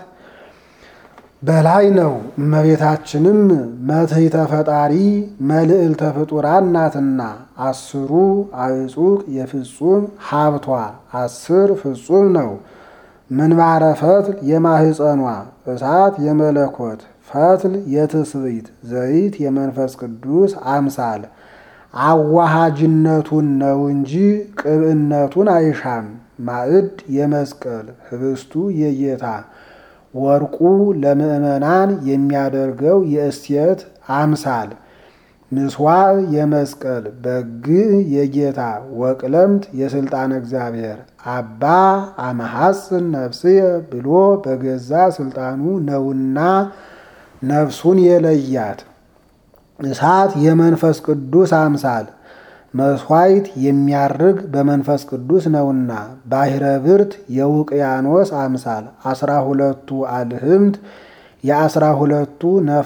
በላይ ነው። እመቤታችንም መትሕተ ፈጣሪ መልዕልተ ፍጡራን ናትና አስሩ አዕጹቅ የፍጹም ሀብቷ አስር ፍጹም ነው። ምንባረ ፈትል የማህፀኗ እሳት የመለኮት ፈትል የትስብእት ዘይት የመንፈስ ቅዱስ አምሳል አዋሃጅነቱን ነው እንጂ ቅብዕነቱን አይሻም። ማዕድ የመስቀል ህብስቱ የጌታ ወርቁ ለምእመናን የሚያደርገው የእስቴት አምሳል ምስዋዕ የመስቀል በግዕ የጌታ ወቅለምት የስልጣን እግዚአብሔር አባ አመሐጽን ነፍስየ ብሎ በገዛ ስልጣኑ ነውና ነፍሱን የለያት እሳት የመንፈስ ቅዱስ አምሳል መስዋዕት የሚያርግ በመንፈስ ቅዱስ ነውና ባሕረ ብርት የውቅያኖስ አምሳል አስራ ሁለቱ አልህምት የአስራ ሁለቱ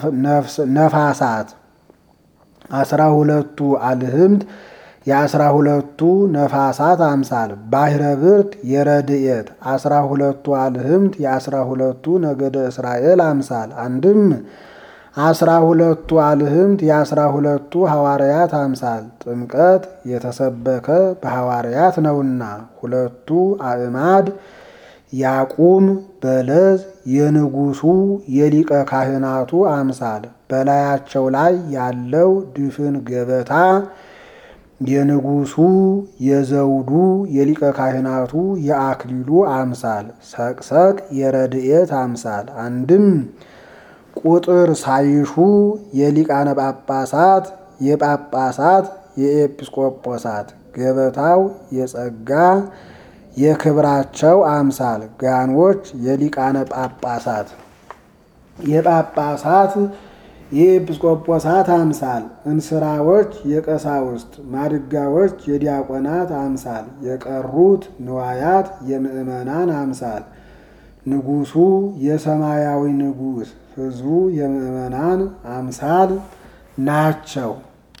ነፋሳት አስራ ሁለቱ አልህምት የአስራ ሁለቱ ነፋሳት አምሳል ባሕረ ብርት የረድኤት አስራ ሁለቱ አልህምት የአስራ ሁለቱ ነገደ እስራኤል አምሳል አንድም አስራ ሁለቱ አልህምት የአስራ ሁለቱ ሐዋርያት አምሳል ጥምቀት የተሰበከ በሐዋርያት ነውና ሁለቱ አእማድ ያቁም በለዝ የንጉሱ የሊቀ ካህናቱ አምሳል በላያቸው ላይ ያለው ድፍን ገበታ የንጉሱ የዘውዱ የሊቀ ካህናቱ የአክሊሉ አምሳል ሰቅሰቅ የረድኤት አምሳል አንድም ቁጥር ሳይሹ የሊቃነ ጳጳሳት የጳጳሳት የኤጲስቆጶሳት ገበታው የጸጋ የክብራቸው አምሳል ጋኖች የሊቃነ ጳጳሳት የጳጳሳት የኤጲስቆጶሳት አምሳል እንስራዎች የቀሳውስት ማድጋዎች የዲያቆናት አምሳል የቀሩት ንዋያት የምእመናን አምሳል ንጉሱ የሰማያዊ ንጉሥ ሕዝቡ የምእመናን አምሳል ናቸው።